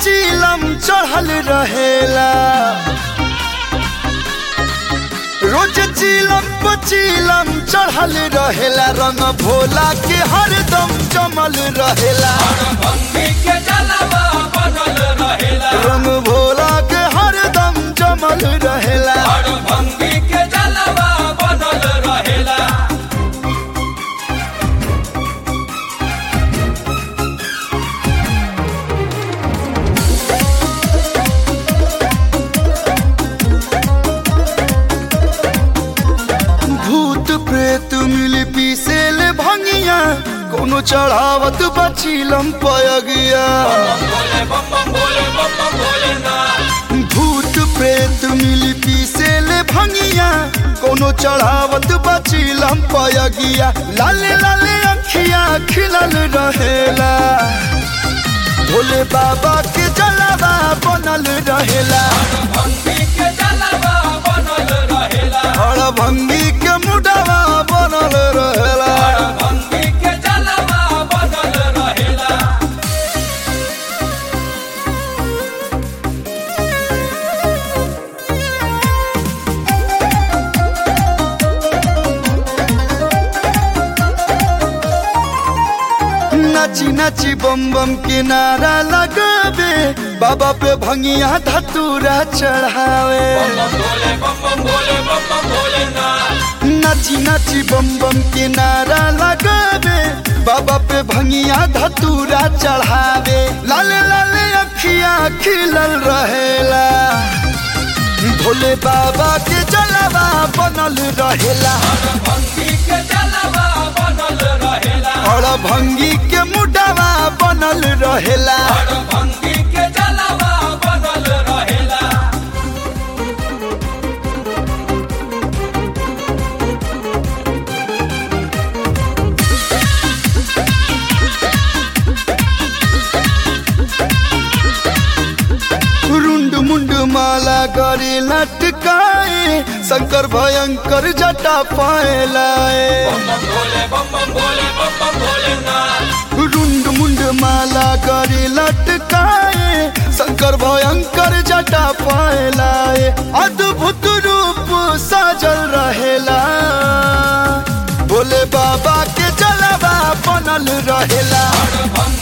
पचीलम चढ़ल रहेला रोज चीलम पचीलम चढ़ल रहेला रंग भोला के हरदम जमल रहेला भंगी के जलवा बनल रहेला रंग भोला के हरदम जमल रहेला और भंगी के जलवा बनल रहेला भूत प्रेत मिल पीसेल भंगिया कोनो चढ़ावत बचीलम पयगिया बोले बम बम बोले बम बम बोले ना भूत प्रेत मिल पीसेल भंगिया कोनो चढ़ावत बचीलम पयगिया लाले लाले अखिया खिलल रहेला भोले बाबा के जलावा बनल रहेला भंगी के जलवा बनल रहेला हर भंगी के मुडवा बनल रहेला और भंगी के जलवा बनल रहेला नाची नाची बम बम के नारा लगावे बाबा पे भंगिया धतूरा चढ़ावे बम बोले बम बम बोले बम बम बोले ना नाची नाची बम बम के नारा लगावे बाबा पे भंगिया धतूरा चढ़ावे लाले लाले अखिया खिलल रहेला भोले बाबा के जलवा बनल रहेला भंगी के जलवा बनल रहेला और भंगी के मुडवा बनल रहेला और भंगी के जलवा बनल रहेला रुंड मुंड माला करे लटकाए शंकर भयंकर जटा पाए लाए बम बोले बम बम बोले बम बम बोले ना रुंड मुंड माला करे लटकाए शंकर भयंकर जटा पाए लाए अद्भुत रूप साजल रहेला भोले बाबा के जलवा बनल रहेला भंगी